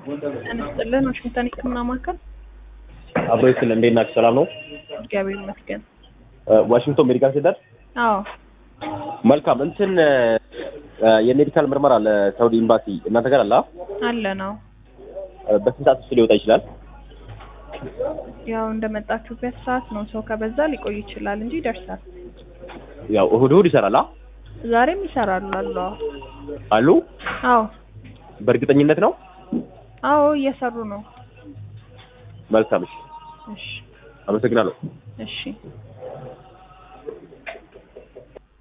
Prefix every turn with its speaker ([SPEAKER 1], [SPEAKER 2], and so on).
[SPEAKER 1] እንስጥልን ዋሽንግተን ሕክምና ማዕከል
[SPEAKER 2] አብሮ ይስል እንዴት ናችሁ? ሰላም ነው?
[SPEAKER 1] እግዚአብሔር ይመስገን።
[SPEAKER 2] ዋሽንግቶን ሜዲካል ሴንተር።
[SPEAKER 1] አዎ
[SPEAKER 2] መልካም እንትን የሜዲካል ምርመራ ለሳውዲ ኤምባሲ እናንተ ጋር አለ?
[SPEAKER 1] አለ ነው።
[SPEAKER 2] በስንት ሰዓት ውስጥ ሊወጣ ይችላል?
[SPEAKER 1] ያው እንደመጣችሁበት ሰዓት ነው። ሰው ከበዛ ሊቆይ ይችላል እንጂ ይደርሳል።
[SPEAKER 2] ያው እሁድ እሁድ ይሰራል አ?
[SPEAKER 1] ዛሬም ይሰራሉ አሉ።
[SPEAKER 2] አሉ
[SPEAKER 1] አዎ
[SPEAKER 2] በእርግጠኝነት ነው?
[SPEAKER 1] አዎ እየሰሩ ነው።
[SPEAKER 2] መልካም እሺ፣
[SPEAKER 1] እሺ
[SPEAKER 2] አመሰግናለሁ።
[SPEAKER 1] እሺ